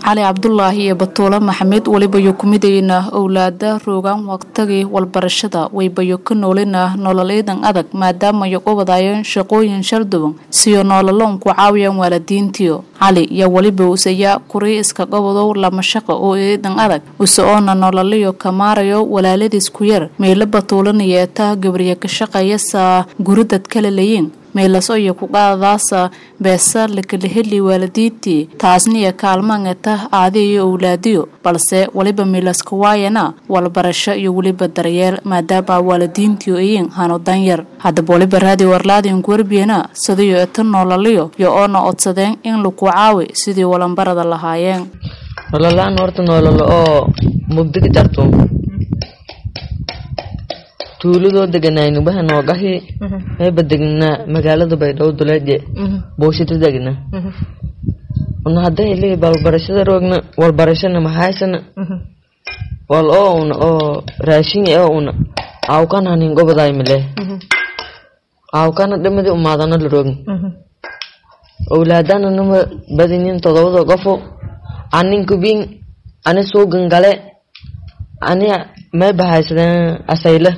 cali cabdulaahi iyo batuulo maxamed welibayo kumidayna owlaada roogaan waqtigii walbarashada waybayo ka noolina nololeedan adag maadaamayo qubadaayeen shaqooyin sharduban siyo noolaloon ku caawiyaan waalidiintiyo cali yaa weliba usayaa kurii iska qabadow lama shaqa oo eedan adag use oona nololiyo kamaarayo walaaladiis ku yar meelo batuulanayeeta gabriya ka shaqeeyasa guridad kala layiin meelaso iyo ku qaadadaasa beesa lakala heli waalidiintii taasniyo kaalmaangata aadi iyo owlaadiyo balse weliba meelaska waayana walbarasho iyo weliba daryeel maadaama waalidiintii ayiin hano danyar haddaba weliba raadiyo warlaadinku warbiyana sidayo eta noolaliyo iyo oona odsadeen in laku caawi sidii walanbarada lahaayeen nololaan horta noololo oo mugdiga jarto tuuladoo deganayni waxa noogahi mayba degnaa magaalada baydhabo duleedye booshita degna una hadday lehi balbarashada roogna walbarashana mahaysana wal oo una oo raashinga oo una awkan hanin goboday mile awkana dhimadi umaadana la roogna owlaadana nama badinin todobada qofo anin kubin ani suugan gale ani may bahaysadeen asayle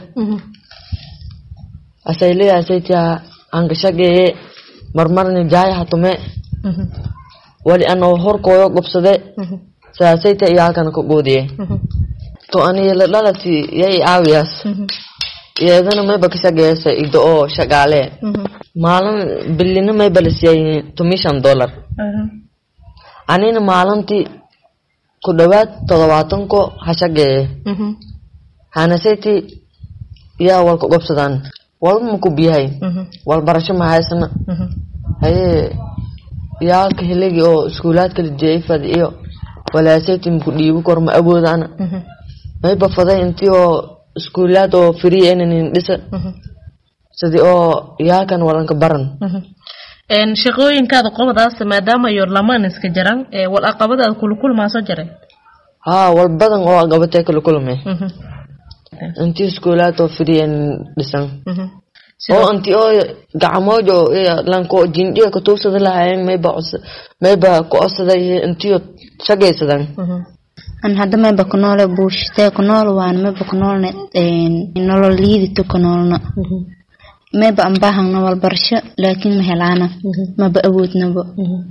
asayle asaytia angashageye marmarni jaaya hatume wali ano horkooyo gobsade saasayta iyaalkana ka goodiye to ani yala dhalati yay aawiyas iyadana mayba kashageeyasa igdo oo shagaale maalin bilina mayba lasiyay tomishan dollar anina maalintii ku dhawaad todobaatanko hashageeye hanasayti yaa walka gobsadaan walba maku biyahay walbarasho mahaysana haye yaalka heligi oo iskuulaadka lajeeyfad iyo walaasayti maku dhiibi kor ma awoodana mayba faday intii oo iskuulaad oo free enanin dhisa sidii oo yaalkan walanka baran shaqooyinkaada qobadaas maadaama iyo lamaan iska jaran wal aqabadaada kula kulmaa soo jare haa wal badan oo qabatee kala kulme intii iskuulaad oo free dhisan oo intii oo gacmoojo lanko jindhiga katuugsada lahaayeen mayba mayba ku codsaday intii shagaysadan an hadda mayba ku noole buushitee ku nool waan mayba ku noolne nolol liidito ku noolna mayba an baahangna walbarasho laakiin ma helaana maba awoodnaba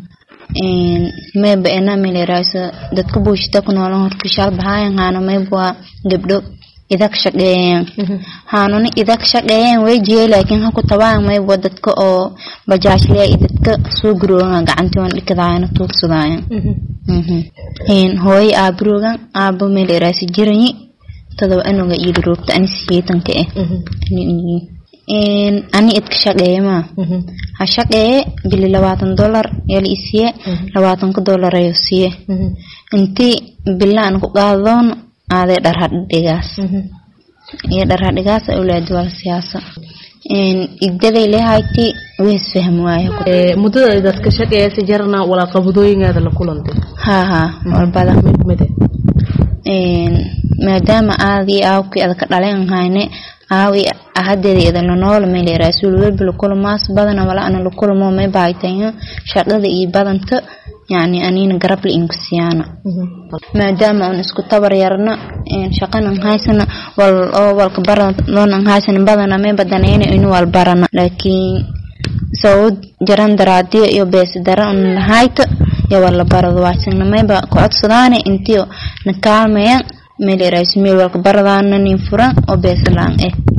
mayba ena melerayso dadka buushita ku noolan horta shaal bahaayan haano mayba waa gabdho idag shaqeeyeen haanuna idag shaqeeyeen way jiyey laakiin haku tabaan mayba dadka oo bajaajliya iyo dadka soo guroogan gacantii wan dhikadaayana tuugsadaayan hooyo aabaroogan aabo melerayso jiranyi todoba anoga iila roogta ani siyeetanka eh ani idka shaqeeye maa ha shaqeeye bili labaatan dolar yala isiye labaatanka dolar ayo siye intii bila an ku qaadadoon aaday dharhadhigaas iyo dharhadhigaas awlaadi wala siyaasa igdaday lehayti wees fahm waayo muddada dadka shaqeeyasa jarana walaa qabadooyingaada la kulantay haa haa walbada maadaama aadii aawkii adaka dhaleen hayne aawi ahadeeda idan la nool meel rasuul walba la kulmaas badan wala ana la kulmo may baaytayo shaqada iyo badanta yani anina garab la inku siyaana maadaama aan isku tabar yarna shaqanan haysana wal oo walka baran haysana badana may badanayna inuu wal barana laakiin sawd jaran daraadiyo iyo bees daran lahayta ya wala barado waasina mayba ku codsadaane intiyo na kaalmayaan meel erayso meel walka baradaana nin furan oo beesalaan eh